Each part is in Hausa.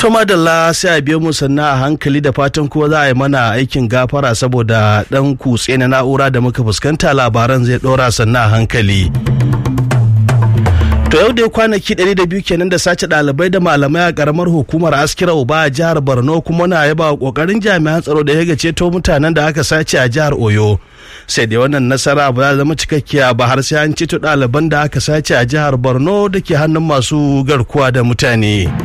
to madalla sai a biyo mu sannan a hankali da fatan kuma za a yi mana aikin gafara saboda dan kutse na na'ura da muka fuskanta labaran zai dora sannan a hankali To yau dai kwanaki 200 kenan da sace ɗalibai da malamai a karamar hukumar Askira Uba a jihar Borno kuma na yaba kokarin jami'an tsaro da ya ceto mutanen da aka sace a jihar Oyo. Sai dai wannan nasara ba za zama cikakkiya ba har sai an ceto ɗaliban da aka sace a jihar Borno da ke hannun masu garkuwa da mutane.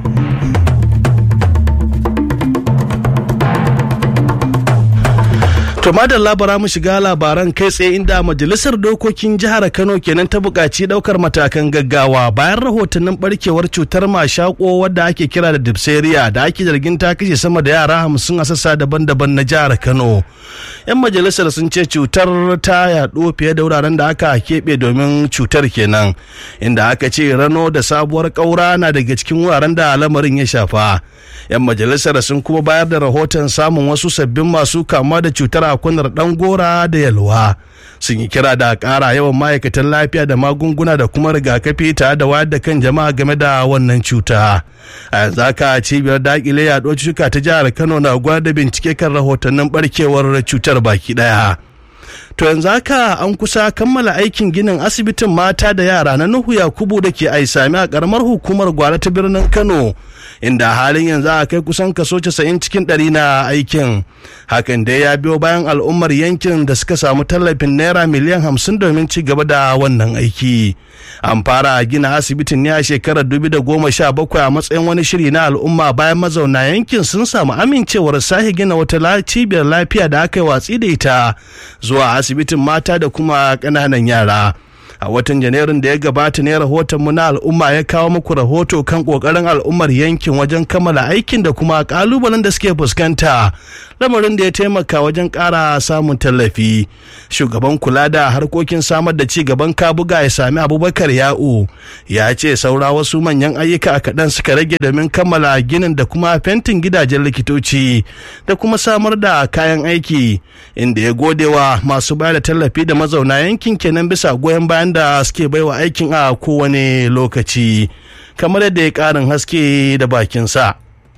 To madalla bara mu shiga labaran kai tsaye inda majalisar dokokin jihar Kano kenan ta buƙaci ɗaukar matakan gaggawa bayan rahotannin barkewar cutar mashako wadda ake kira da diphtheria da ake zargin ta kashe sama da yara hamsin a sassa daban-daban na jihar Kano. 'Yan majalisar sun ce cutar ta yaɗo fiye da wuraren da aka keɓe domin cutar kenan inda aka ce rano da sabuwar ƙaura na daga cikin wuraren da lamarin ya shafa. 'Yan majalisar sun kuma bayar da rahoton samun wasu sabbin masu kama da cutar a kunar dan gora da yalwa sun yi kira da ƙara yawan ma'aikatan lafiya da magunguna da kuma rigakafi tare da wayar da kan jama'a game da wannan cuta a yanzu haka cibiyar dakile yaɗuwar cutuka ta jihar kano na gwada bincike kan rahotannin barkewar cutar baki ɗaya. to yanzu haka an kusa kammala aikin ginin asibitin mata da yara na nuhu yakubu da ke aisami a karamar hukumar gwara ta birnin kano inda halin yanzu a kai kusan kaso 90 cikin ɗari na aikin hakan dai ya biyo bayan al'ummar yankin da suka samu tallafin naira miliyan 50 domin ci gaba da wannan aiki an fara gina asibitin ne a shekarar 2017 a matsayin wani shiri na al'umma bayan mazauna yankin sun samu amincewar sahi gina wata cibiyar lafiya da aka yi watsi da ita zuwa asibitin mata da kuma ƙananan yara a watan janairun da ya gabata ne rahoton mu na al'umma ya kawo muku rahoto kan kokarin al'ummar yankin wajen kammala aikin da kuma kalubalen da suke fuskanta lamarin da ya taimaka wajen ƙara samun tallafi shugaban kula da harkokin samar da ci gaban kabuga ya sami abubakar ya'u ya ce saura wasu manyan ayyuka a kaɗan suka rage domin kammala ginin da kuma fentin gidajen likitoci da kuma samar da kayan aiki inda ya godewa masu bayar da tallafi da mazauna yankin kenan bisa goyon bayan da suke baiwa aikin a kowane lokaci kamar yadda ya karin haske da bakinsa.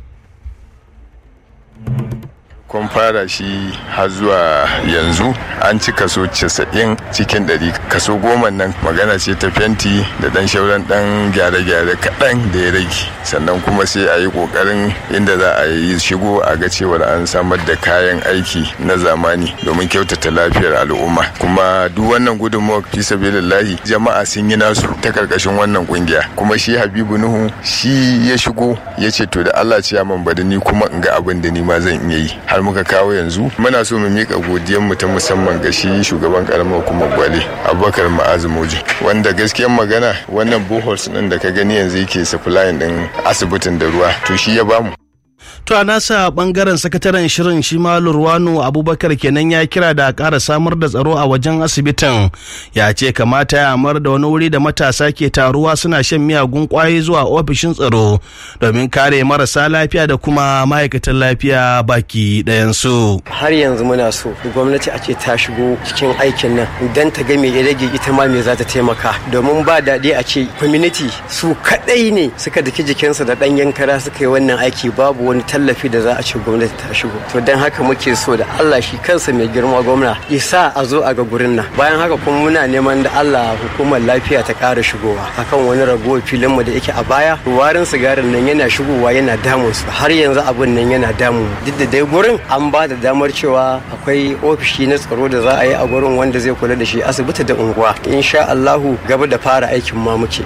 kun fara shi har zuwa yanzu an ci kaso 90 cikin 100 kaso goma nan magana ce ta fenti da dan shauran dan gyare-gyare kaɗan da ya rage sannan kuma sai a yi ƙoƙarin inda za a yi shigo a ga cewar an samar da kayan aiki na zamani domin kyautata lafiyar al'umma kuma duk wannan gudunmawar fi sabilillahi jama'a sun yi nasu ta karkashin wannan kungiya kuma shi habibu nuhu shi ya shigo ya ce to da allah ce man bada ni kuma in ga abin da ni ma zan iya yi har muka kawo yanzu muna so mu mika godiyar mu ta musamman ga shi shugaban karamar hukumar gwale abubakar ma'azu moji wanda gaskiyar magana wannan boholes din da ka gani yanzu yake supplying din asibitin da ruwa to shi ya bamu To a nasa bangaren sakataren shirin shi ma Lurwano Abubakar kenan ya kira da ƙara samar da tsaro a wajen asibitin ya ce kamata ya amar da wani wuri da matasa ke taruwa suna shan miyagun kwayoyi zuwa ofishin tsaro domin kare marasa lafiya da kuma ma'aikatan lafiya baki ɗayansu. Har yanzu muna so gwamnati a ce ta shigo cikin aikin nan don ta ga me ya rage ita ma me za ta taimaka domin ba daɗi a ce community su kaɗai ne suka daki jikinsu da ɗan yankara suka yi wannan aiki babu wani tallafi da za a ce gwamnati ta shigo to don haka muke so da Allah shi kansa mai girma gwamna isa a zo a ga gurin nan bayan haka kuma muna neman da Allah hukumar lafiya ta ƙara shigowa akan wani ragowar filin mu da yake a baya warin sigarin nan yana shigowa yana damun su har yanzu abun nan yana damu duk da dai gurin an ba da damar cewa akwai ofishi na tsaro da za a yi a gurin wanda zai kula da shi asibiti da unguwa insha Allahu gaba da fara aikin ma muke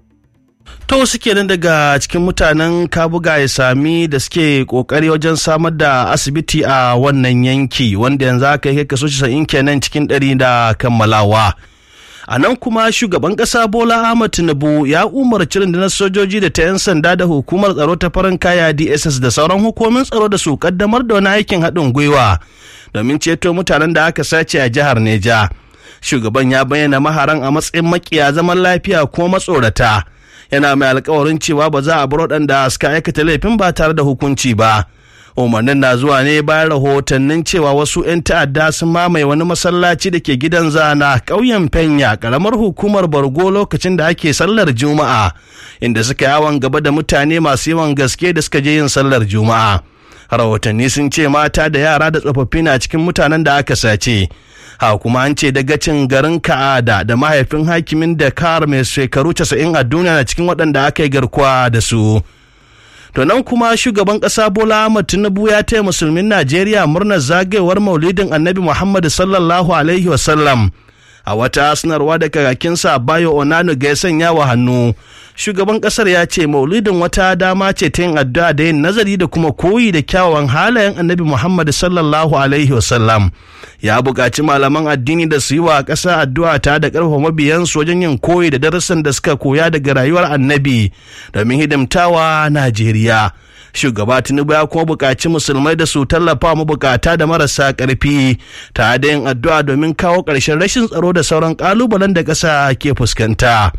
to suke nan daga cikin mutanen kabuga ya sami da suke kokari wajen samar da asibiti a wannan yanki wanda yanzu aka yi kaso 90 kenan cikin ɗari da kammalawa a nan kuma shugaban ƙasa bola ahmad tinubu ya umarci rundunar sojoji da ta 'yan sanda da hukumar tsaro ta farin kaya dss da sauran hukumomin tsaro da su kaddamar da wani aikin haɗin gwiwa domin ceto mutanen da aka sace a jihar neja shugaban ya bayyana maharan a matsayin makiya zaman lafiya ko matsorata yana mai alkawarin cewa ba za a bar waɗanda suka aikata laifin ba tare da hukunci ba umarnin na zuwa ne bayan rahotannin cewa wasu 'yan ta'adda sun mamaye wani masallaci da ke gidan zana ƙauyen fenya ƙaramar hukumar bargo lokacin da ake sallar juma'a inda suka yawon gaba da mutane masu yawan gaske da suka je yin sallar juma'a rahotanni sun ce mata da yara da tsofaffi na cikin mutanen da aka sace ha kuma an ce dagacin garin ka'ada da mahaifin hakimin da kar mai shekaru 90 a duniya na cikin waɗanda aka yi garkuwa da su to nan kuma shugaban ƙasa bola ahmad tinubu ya taya musulmin najeriya murnar zagayowar maulidin annabi muhammad sallallahu alaihi wasallam a wata sanarwa da kakakinsa bayo onano ga ya sanya wa hannu shugaban kasar ya ce maulidin wata dama ce ta yin addu'a da yin nazari da kuma koyi da kyawawan halayen annabi muhammad sallallahu alaihi wasallam ya buƙaci malaman addini da su yi wa ƙasa addu'a ta da ƙarfafa mabiyansu wajen yin koyi da darasin da suka koya daga rayuwar annabi domin hidimtawa najeriya shugaba tinubu ya kuma buƙaci musulmai da su tallafa mabukata da marasa ƙarfi ta da yin addu'a domin kawo ƙarshen rashin tsaro da sauran ƙalubalen da ƙasa ke fuskanta.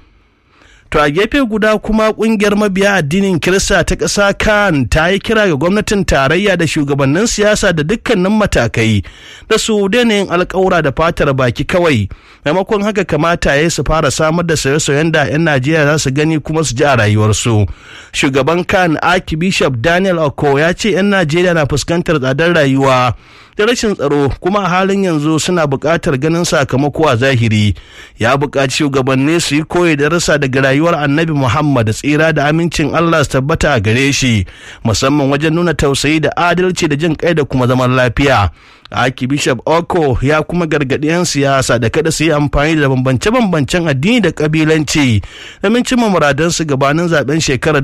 To a gefe guda kuma kungiyar mabiya addinin Kirista ta ƙasa kan ta yi kira ga gwamnatin tarayya da shugabannin siyasa da dukkanin matakai da su daina yin alkawura da fatar baki kawai maimakon haka kamata ya su fara samar da sauye-sauyen da 'yan Najeriya za su gani kuma su ji a rayuwarsu. Shugaban kan Archbishop Daniel Oko ya ce 'yan Najeriya na fuskantar tsadar rayuwa da rashin tsaro kuma a halin yanzu suna buƙatar ganin sakamako a zahiri ya buƙaci shugabanni su yi koyi da rasa daga rayuwar annabi muhammad tsira da amincin allah su tabbata a gare shi musamman wajen nuna tausayi da adalci da jin kai da kuma zaman lafiya Archbishop Oko ya kuma gargaɗi 'yan siyasa da kada su yi amfani da bambance-bambancen addini da kabilanci domin cimma muradansu gabanin zaben shekarar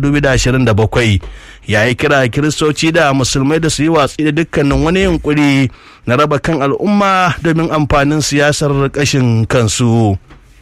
2027. Ya yi kira kiristoci da musulmai da su yi watsi da dukkanin wani yunkuri na raba kan al'umma domin amfanin siyasar ƙashin kansu.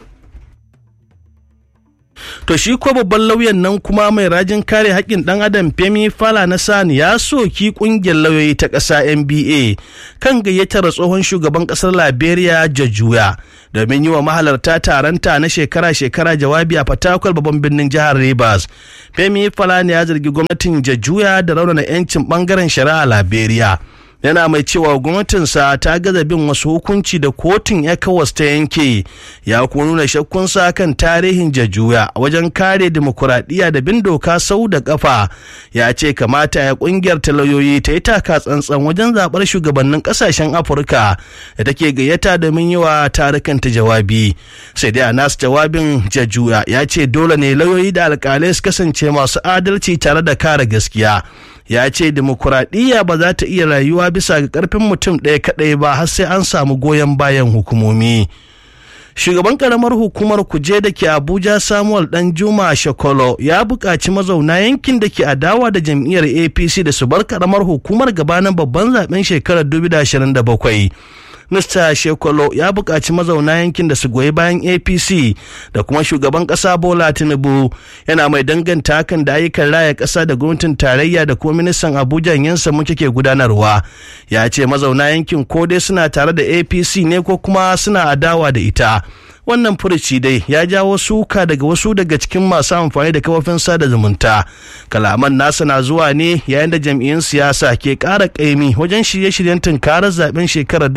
To shi ko babban lauyan nan kuma mai rajin kare haƙƙin ɗan adam Femi Fala Sani ya soki ƙungiyar lauyoyi ta ƙasa NBA kan gayyatar tsohon shugaban ƙasar Liberia Jajuya domin yi wa mahalarta taronta na shekara-shekara jawabi a Fatakwal babban birnin jihar Rivers. Femi Fala ya zargi gwamnatin Jajuya da raunana 'yancin ɓangaren shari'a Liberia. yana mai cewa gwamnatinsa ta gaza bin wasu hukunci da kotun ecowas ta yanke ya kuma nuna shakkunsa kan tarihin jajuya a wajen kare demokuraɗiyya da bin doka sau da kafa ya ce kamata ya kungiyar talauyoyi ta yi taka tsantsan wajen zaɓar shugabannin ƙasashen afirka da take gayyata domin yi wa tarukan ta jawabi sai dai a nasu jawabin jajuya ya ce dole ne lauyoyi da alƙalai su kasance masu adalci tare da kare gaskiya ya ce demokuraɗiyya ba za ta iya rayuwa bisa ga ƙarfin mutum ɗaya kaɗai ba har sai an samu goyon bayan hukumomi shugaban karamar hukumar kuje da ke abuja samuel dan juma shakolo ya buƙaci mazauna yankin da ke adawa da jam'iyyar apc da su bar karamar hukumar gabanin babban zaben shekarar 2027 Mr. Shekolo ya buƙaci mazauna yankin da su goyi bayan APC da kuma shugaban ƙasa Bola Tinubu yana mai danganta hakan da ayyukan raya ƙasa da gwamnatin tarayya da kuma ministan Abuja yansa muke ke gudanarwa. Ya ce mazauna yankin ko dai suna tare da APC ne ko kuma suna adawa da ita. wannan furuci dai ya jawo suka daga wasu daga cikin masu amfani da kafofin sada zumunta kalaman nasa na zuwa ne yayin da jam'iyyun siyasa ke ƙara ƙaimi wajen shirye-shiryen tunkarar zaben shekarar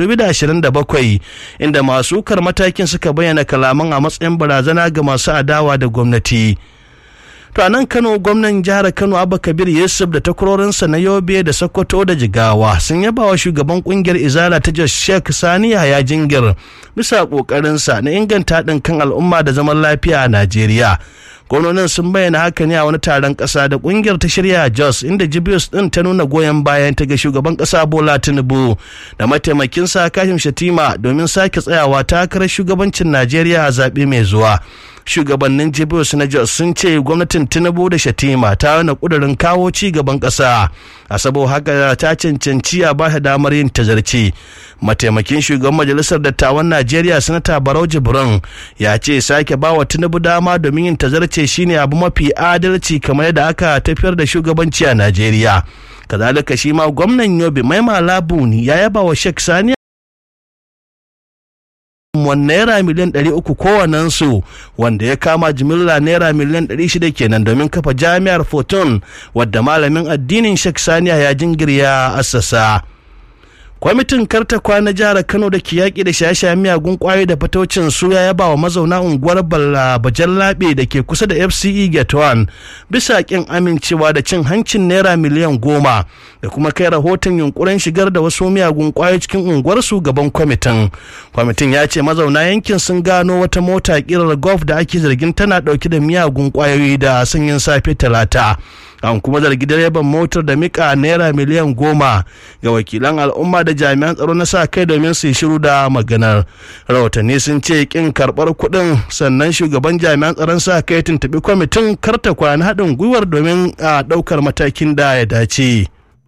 2027 inda masu kar matakin suka bayyana kalaman a matsayin barazana ga masu adawa da gwamnati to a nan kano gwamnan jihar kano abba kabir yusuf da takwarorinsa na yobe da sokoto da jigawa sun yaba wa shugaban kungiyar izala ta jos sheikh sani ya jingir bisa kokarinsa na inganta haɗin kan al'umma da zaman lafiya a najeriya gwamnonin sun bayyana haka ne a wani taron ƙasa da ƙungiyar ta shirya jos inda jibius ɗin ta nuna goyon bayan ta ga shugaban ƙasa bola tinubu da mataimakinsa kashim shatima domin sake tsayawa takarar shugabancin najeriya a zaɓe mai zuwa shugabannin jibius na jos sun ce gwamnatin tinubu da shatima ta wani kudurin kawo ci gaban ƙasa a sabo haka ta cancanci a ba damar yin tazarci mataimakin shugaban majalisar dattawan najeriya sanata barau jibrin ya ce sake ba wa tinubu dama domin yin tazarce shine abu mafi adalci kamar yadda aka tafiyar da shugabanci a najeriya kazalika shi ma gwamnan yobe mai malabu ya yaba wa shek sani gudunmuwar naira miliyan 300 kowannensu wanda ya kama jimilla naira miliyan 600 kenan domin kafa jami'ar Fortune wadda malamin addinin Sheikh Saniya ya jingirya assasa. kwamitin karta kwana jihar kano da ke yaƙi da shaye miyagun ƙwayoyi da fatocin su ya yaba wa mazauna unguwar bajan labe da ke kusa da fce get one bisa ƙin amincewa da cin hancin naira miliyan goma da kuma kai rahoton yunkurin shigar da wasu miyagun ƙwayoyi cikin unguwarsu gaban kwamitin kwamitin ya ce mazauna yankin sun gano wata mota ƙirar golf da ake zargin tana ɗauke da miyagun ƙwayoyi da sanyin safe talata an kuma zargi direban motar da mika naira miliyan goma ga wakilan al'umma da jami'an tsaro na sa kai domin su yi shiru da maganar rahotanni sun ce kin karbar kuɗin sannan shugaban jami'an tsaron sa kai tuntuɓi kwamitin karta kwana haɗin gwiwar domin a ɗaukar matakin da ya dace.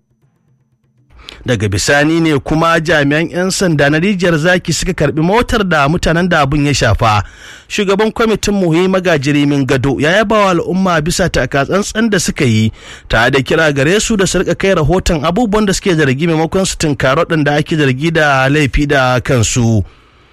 daga bisani ne kuma jami'an 'yan sanda na rijiyar zaki suka karbi motar da mutanen da abin ya shafa shugaban kwamitin muhi magajiri min gado ya yaba wa al'umma bisa takatsantsan da suka yi tare da kira gare su da su rika kai rahoton abubuwan da suke zargi maimakon su tunkaro da ake zargi da laifi da kansu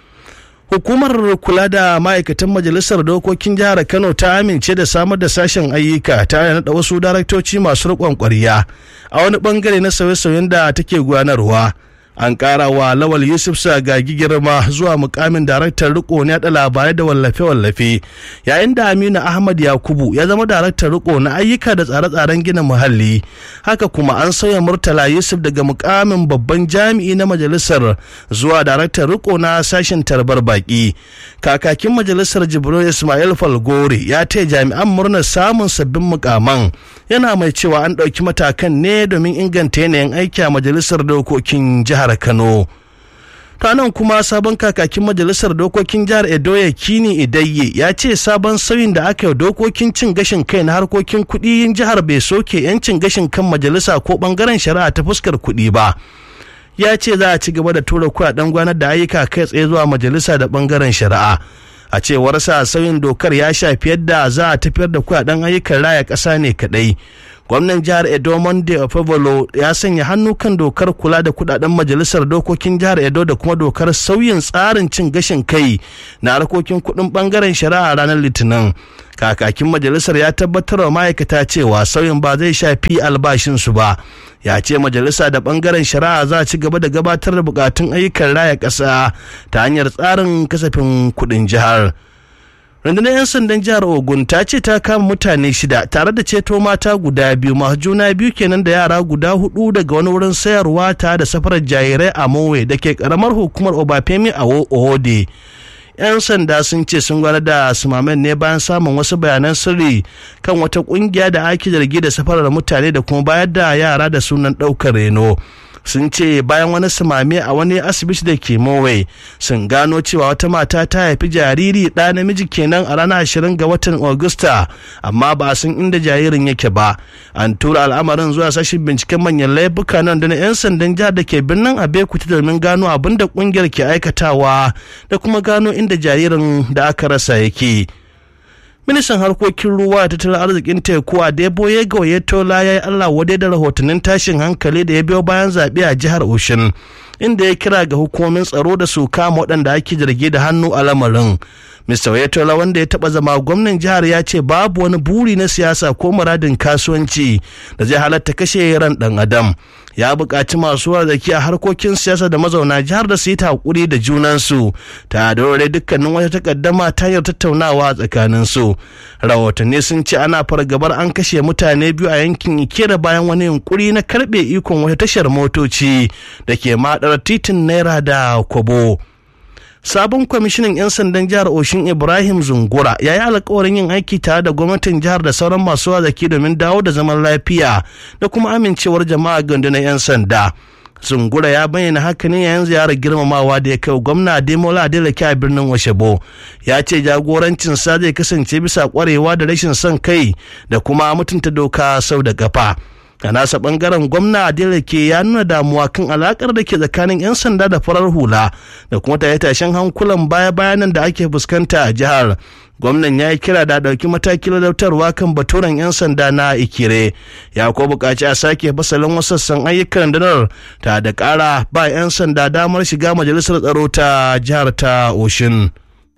hukumar kula da ma'aikatan majalisar dokokin jihar kano ta amince da samar da sashen ayyuka ta naɗa wasu daraktoci masu riƙon ƙwarya a wani bangare na sauye-sauyen da take gudanarwa an ƙara wa lawal yusuf sagagi girma zuwa mukamin daraktar riko na yaɗa labarai da wallafe-wallafe yayin da aminu ahmad yakubu ya zama daraktar riko na ayyuka da tsare-tsaren gina muhalli haka kuma an sauya murtala yusuf daga mukamin babban jami'i na majalisar zuwa daraktar riko na sashen tarbar baki kakakin majalisar jibril ismail falgore ya taya jami'an murnar samun sabbin mukaman yana mai cewa an ɗauki matakan ne domin inganta yanayin aiki a majalisar dokokin jihar kano nan kuma sabon kakakin majalisar dokokin jihar edo ya kini idayye ya ce sabon sauyin da aka yi dokokin cin gashin kai na harkokin kuɗi jihar bai soke 'yancin gashin kan majalisa ko ɓangaren shari'a ta fuskar kuɗi ba ya ce za a ci gaba da tura kuɗaɗen gwanar da ayyuka kai tsaye zuwa majalisa da ɓangaren shari'a a cewar sa sauyin dokar ya shafi yadda za a tafiyar da kuɗaɗen ayyukan raya ƙasa ne kaɗai gwamnan jihar edo monday ofevolo ya sanya hannu kan dokar kula da kudaden majalisar dokokin jihar edo da kuma dokar sauyin tsarin cin gashin kai na harkokin kudin bangaren shari'a ranar litinin kakakin majalisar ya tabbatar wa ma'aikata cewa sauyin ba zai shafi albashinsu ba ya ce majalisa da bangaren shari'a za a ci gaba da gabatar da bukatun ayyukan raya ƙasa ta hanyar tsarin kasafin kudin jihar. rundunar 'yan sandan jihar ogun ta ce ta kama mutane shida tare da ceto mata guda biyu masu juna biyu kenan da yara guda hudu daga wani wurin sayarwa ta da safarar jarirai a mowe da ke karamar hukumar obafemi a ohode 'yan sanda sun ce sun gwada da sumamen ne bayan samun wasu bayanan sirri kan wata kungiya da ake zargi da safarar mutane da kuma bayar da yara da sunan ɗaukar reno sun ce bayan wani samame a wani asibiti da ke mowai sun gano cewa wata mata ta haifi jariri ɗa namiji kenan a ranar ashirin ga watan augusta amma ba a san inda jaririn yake ba an tura al'amarin zuwa sashen binciken manyan laifuka nan da na 'yan sandan jihar da ke birnin abekuta domin gano abin da kungiyar ke aikatawa da kuma gano inda jaririn da aka rasa yake. ministan harkokin ruwa da tattalin arzikin teku a deboye gauyetola ya yi allah wadai da rahotannin tashin hankali da ya biyo bayan zaɓe a jihar oshin inda ya kira ga hukumomin tsaro da su kama waɗanda ake zargi da hannu a lamarin Mr. Oyetola wanda ya taɓa zama gwamnan jihar ya ce babu wani buri na siyasa ko muradin kasuwanci da zai halatta kashe ran ɗan adam. Ya buƙaci masu arziki a harkokin siyasa da mazauna jihar da su yi hakuri da junansu ta da dukkanin wata takaddama ta hanyar tattaunawa tsakanin su. Rahotanni sun ce ana fargabar an kashe mutane biyu a yankin Ikera bayan wani yunkuri na karɓe ikon wata tashar motoci da ke maɗar titin Naira da Kobo. sabon kwamishinan 'yan sandan jihar oshin ibrahim zungura ya yi alkawarin yin aiki tare da gwamnatin jihar da sauran masu wazaki domin dawo da zaman lafiya da kuma amincewar jama'a gandunan 'yan sanda zungura ya bayyana haka ne yayin ziyarar girmamawa da ya kai gwamna ademola adeleke a birnin washebo ya ce jagorancin sa zai kasance bisa kwarewa da rashin son kai da kuma mutunta doka sau da kafa a nasa bangaren gwamna adeleke ya nuna damuwa kan alakar da ke tsakanin 'yan sanda da farar hula da kuma tashen hankulan baya bayanan da ake fuskanta a jihar gwamnan ya yi kira da ɗauki matakin ladautarwa kan baturen 'yan sanda na ikire ya ko buƙaci a sake fasalin wasu sassan ayyukan rundunar ta da ƙara ba 'yan sanda damar shiga majalisar tsaro ta jihar ta oshin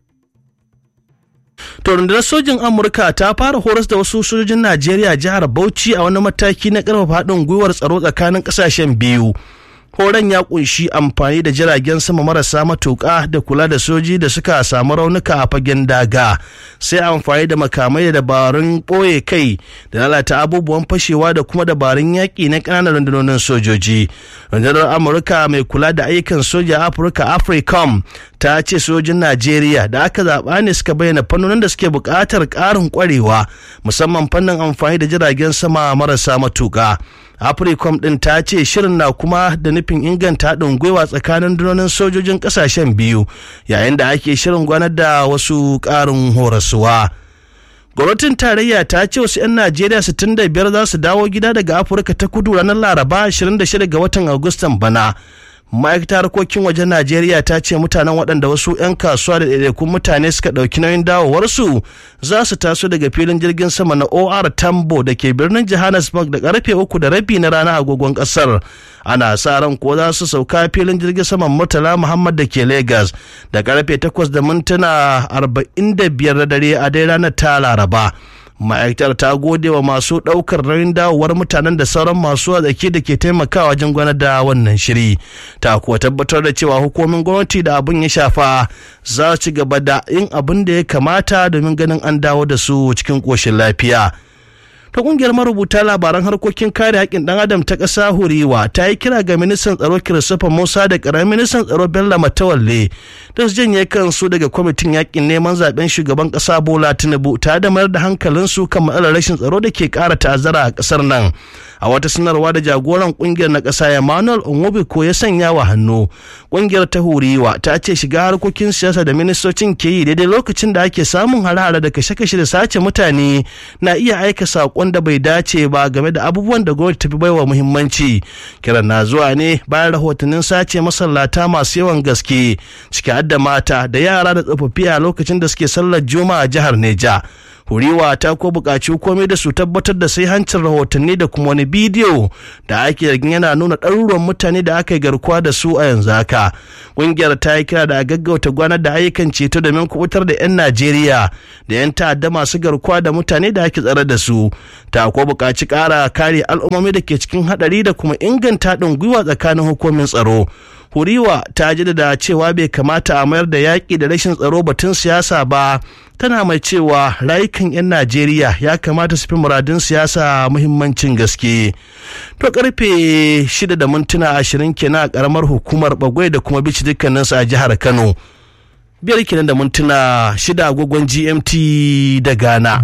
To rundunar sojin Amurka ta fara horas da wasu sojojin Najeriya jihar Bauchi a wani mataki na ƙarfafa haɗin gwiwar tsaro tsakanin ƙasashen biyu. Horon ya kunshi amfani da jiragen sama marasa matuƙa da kula da soji da suka samu raunuka a fagen daga sai amfani da makamai da dabarun ɓoye kai da lalata abubuwan fashewa da kuma dabarun yaƙi na ƙananan rundunonin sojoji. Rundunar Amurka mai kula da ayyukan soja Afirka AFRICOM ta ce sojin Najeriya da aka zaɓa ne suka bayyana fannonin da suke buƙatar ƙarin ƙwarewa musamman fannin amfani da jiragen sama marasa matuƙa. africom din ta ce shirin na kuma da nufin inganta haɗin gwiwa tsakanin dunonin sojojin ƙasashen biyu yayin da ake shirin gwanar da wasu ƙarin horaswa gwamnatin tarayya ta ce wasu 'yan najeriya 65 za su dawo gida daga afirka ta kudu ranar laraba 26 ga watan agustan bana ma'aikatar harkokin wajen najeriya ta ce mutanen waɗanda wasu 'yan kasuwa da ɗaiɗaikun mutane suka ɗauki nauyin dawowarsu za su taso daga filin jirgin sama na or tambo da ke birnin johannesburg da karfe uku da rabi na rana agogon ƙasar ana sa ran ko za su sauka filin jirgin saman murtala muhammad da ke lagos da karfe takwas da mintuna arba'in da biyar da dare a dai ranar ta laraba ma'aikatar ta gode wa masu ɗaukar nauyin dawowar mutanen da sauran masu arziki da ke taimakawa wajen gwanar da wannan shiri ta kuwa tabbatar da cewa hukumomin gwamnati da abin ya shafa za su ci gaba da yin abin da ya kamata domin ganin an dawo da su cikin ƙoshin lafiya. ta kungiyar marubuta labaran harkokin kare haƙƙin ɗan adam ta ƙasa huriwa ta yi kira ga ministan tsaro christopher musa da ƙaramin ministan tsaro bello matawalle da su janye kansu daga kwamitin yaƙin neman zaben shugaban ƙasa bola tinubu tare da mayar da hankalinsu kan matsalar rashin tsaro da ke ƙara ta'azzara a ƙasar nan a wata sanarwa da jagoran kungiyar na ƙasa emmanuel onwobiko ya sanya wa hannu kungiyar ta huriwa ta ce shiga harkokin siyasa da ministocin ke yi daidai lokacin da ake samun hare-hare da kashe-kashe da sace mutane na iya aika saƙon da bai dace ba game da abubuwan da gwamnati ta fi baiwa muhimmanci kiran na zuwa ne bayan rahotannin sace masallata masu yawan gaske ciki da mata da yara da tsofaffi a lokacin da suke sallar juma'a jihar neja huriwa ta ko buƙaci komai da su tabbatar da sai hancin rahotanni da kuma wani bidiyo da ake zargin yana nuna ɗaruruwan mutane da aka yi garkuwa da su a yanzu haka ƙungiyar ta yi kira da a gaggauta gwanar da ayyukan ceto domin kubutar da 'yan najeriya da 'yan ta'adda masu garkuwa da mutane da ake tsare da su ta ko buƙaci ƙara kare al'ummomi da ke cikin haɗari da kuma inganta haɗin gwiwa tsakanin hukumin tsaro huriwa ta jaddada cewa bai kamata a mayar da yaƙi da rashin tsaro batun siyasa ba tana mai cewa rayukan 'yan najeriya ya kamata su fi muradun siyasa muhimmancin gaske to karfe 6 da mintuna 20 kenan a karamar hukumar bagwai da kuma bici dukkaninsu a jihar kano biyar kenan da mintuna 6 agogon gmt da ghana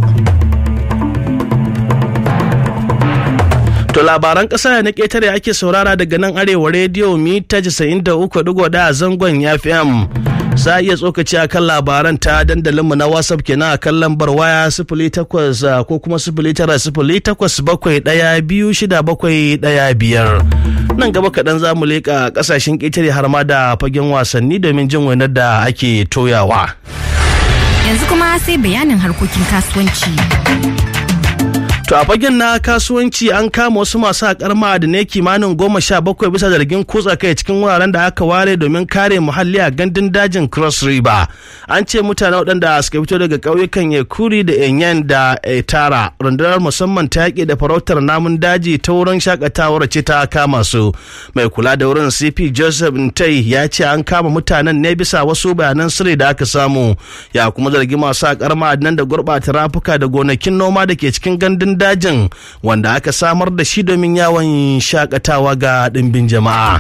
To labaran ƙasa na ƙetare ake saurara daga nan arewa rediyo mita 93.1 a zangon FM. Za a iya tsokaci a kan labaran ta dandalinmu na WhatsApp kenan a kan lambar waya sifili takwas ko kuma sifili tara sifili takwas bakwai ɗaya biyu shida bakwai ɗaya biyar. Nan gaba kaɗan za mu leƙa ƙasashen ƙetare har ma da fagen wasanni domin jin wainar da ake toyawa. Yanzu kuma sai bayanin harkokin kasuwanci. To a fagen na kasuwanci an kama wasu masu haƙar ma'adinai kimanin goma sha bakwai bisa zargin kutsa kai cikin wuraren da aka ware domin kare muhalli a gandun dajin Cross River. An ce mutane waɗanda suka fito daga ƙauyukan Yakuri da Enyan da Etara rundunar musamman ta yaƙi da farautar namun daji ta wurin shakatawar ce ta kama su. Mai kula da wurin CP Joseph Ntai ya ce an kama mutanen ne bisa wasu bayanan sirri da aka samu. Ya kuma zargi masu haƙar ma'adinan da gurɓata rafuka da gonakin noma da ke cikin gandun dajin wanda aka samar da shi domin yawon shakatawa ga ɗimbin jama'a.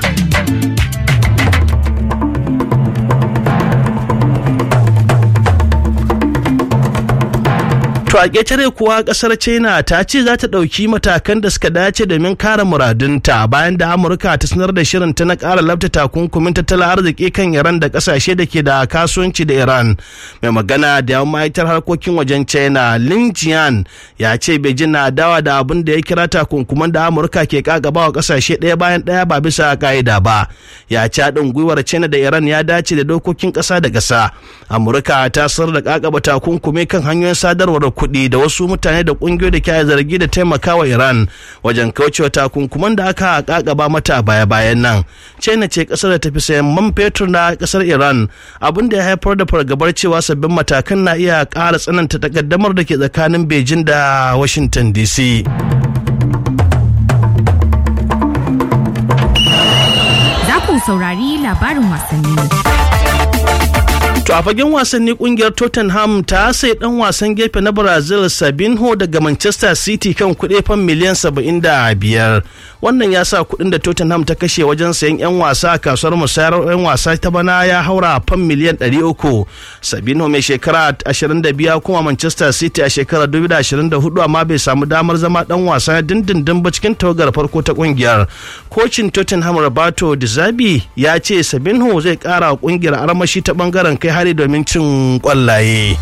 To To a ƙetare kuwa ƙasar China ta ce za ta ɗauki matakan da suka dace domin kare muradunta bayan da Amurka ta sanar da shirin ta na ƙara labta takunkumin tattalin arziki kan Iran da ƙasashe da ke da kasuwanci da Iran. Mai magana da yawan ma'aikatar harkokin wajen China Lin Jian ya ce Beijing na dawa da abin da ya kira takunkuman da Amurka ke kagaba wa ƙasashe ɗaya bayan ɗaya ba bisa ƙa'ida ba. Ya ce haɗin gwiwar China da Iran ya dace da dokokin ƙasa da ƙasa. Amurka ta sanar da ƙaƙaba takunkumi kan hanyoyin sadarwar kuɗi da wasu mutane da ƙungiyoyi da ke zargi da taimakawa Iran wajen kaucewa takunkuman da aka kakaba mata a baya-bayan nan. China ce ƙasar da tafi sayan man fetur na ƙasar Iran abin da ya haifar da fargabar cewa sabbin matakan na iya ƙara tsananta takaddamar da ke tsakanin Beijing da Washington DC. Za ku saurari labarin wasanni. To a fagen wasanni kungiyar Tottenham ta sai dan wasan gefe na Brazil Sabinho daga Manchester City kan kuɗi fan miliyan 75. Wannan ya sa kuɗin da Tottenham ta kashe wajen sayan 'yan wasa a kasuwar musayar 'yan wasa ta bana ya haura fan miliyan 300. Sabinho mai shekara 25 kuma Manchester City a shekarar 2024 amma bai samu damar zama dan wasa dindindin ba cikin tawagar farko ta kungiyar. Kocin Tottenham Roberto Di Zabi ya ce Sabinho zai kara wa kungiyar armashi ta bangaren kai hari domin cin kwallaye.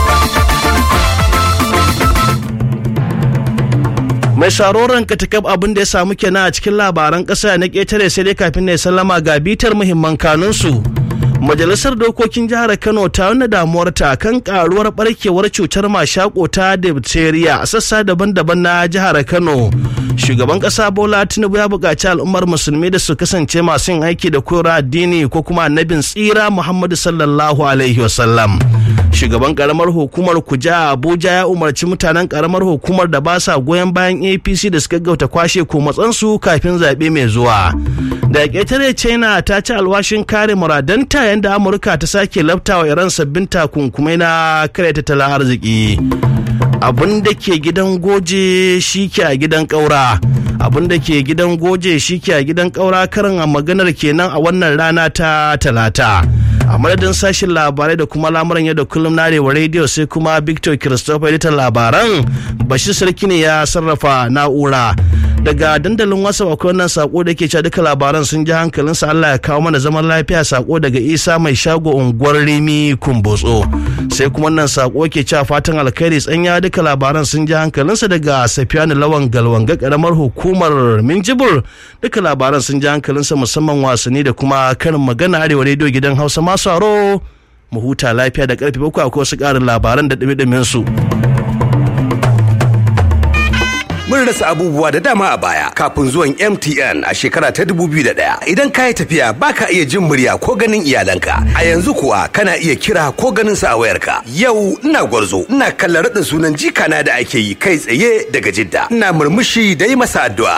mai sharoran katakab abin da ya samu kenan a cikin labaran ƙasa na ƙetare sai dai kafin na sallama ga bitar muhimman kanunsu. Majalisar Dokokin Jihar Kano ta nuna damuwarta kan karuwar barkewar cutar mashako ta diphtheria a sassa daban-daban na jihar Kano. Shugaban ƙasa Bola Tinubu ya buƙaci al'ummar musulmi da su kasance masu yin aiki da koyarwa addini ko kuma annabin tsira Muhammadu sallallahu alaihi wasallam. Shugaban ƙaramar hukumar Kuja Abuja ya umarci mutanen ƙaramar hukumar da ba sa goyon bayan APC da suka gauta kwashe ko matsansu kafin zaɓe mai zuwa. Da ƙetare China ta ci alwashin kare muradanta yayin da Amurka ta sake laftawa Iran sabbin takunkumai na kare tattalin arziki. Abin da ke gidan goje shi ke a gidan ƙaura. Abin da ke gidan goje shi ke a gidan ƙaura karin a maganar kenan a wannan rana ta talata. a madadin sashen labarai da kuma lamuran yau da kullum na arewa rediyo sai kuma victor christopher editan labaran bashir sarki ne ya sarrafa na'ura daga dandalin wasa akwai wannan sako da ke cewa duka labaran sun ji hankalinsa allah ya kawo mana zaman lafiya sako daga isa mai shago unguwar rimi kumbotso sai kuma wannan sako ke cewa fatan alkhairi tsanya duka labaran sun ji hankalinsa daga safiyanu lawan galwanga karamar hukumar minjibur duka labaran sun ji hankalinsa musamman wasanni da kuma karin magana arewa rediyo gidan hausa masu aro mu huta lafiya da karfe bakwai akwai wasu ƙarin labaran da ɗumi su. mun rasa abubuwa da dama a baya kafin zuwan MTN a shekara ta 2001 idan ka yi tafiya baka iya jin murya ko ganin iyalanka a yanzu kuwa kana iya kira ko ganin sa a wayarka yau ina gwarzo ina kallon raɗin sunan jikana da ake yi kai tsaye daga jidda ina murmushi da yi masa addu'a